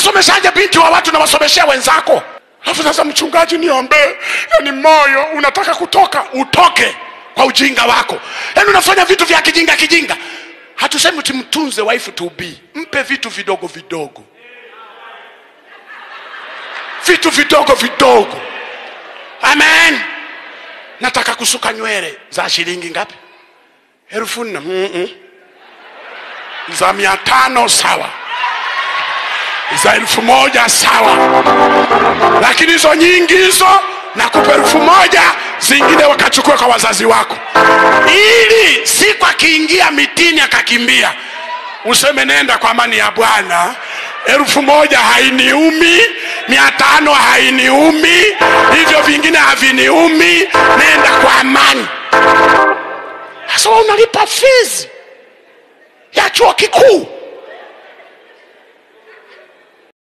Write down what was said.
unasomeshaje binti wa watu nawasomeshea wenzako alafu sasa mchungaji niombee yani moyo unataka kutoka utoke kwa ujinga wako yani unafanya vitu vya kijinga kijinga hatusemi timtunze waifu tubii mpe vitu vidogo vidogo vitu vidogo vidogo amen nataka kusuka nywele za shilingi ngapi elfu nne Mm-mm. za mia tano sawa za elfu moja sawa lakini hizo nyingi hizo nakupa elfu moja zingine wakachukua kwa wazazi wako ili siku akiingia mitini akakimbia useme nenda kwa amani ya bwana elfu moja hainiumi mia tano hainiumi hivyo vingine haviniumi nenda kwa amani sasa wewe unalipa fizi ya chuo kikuu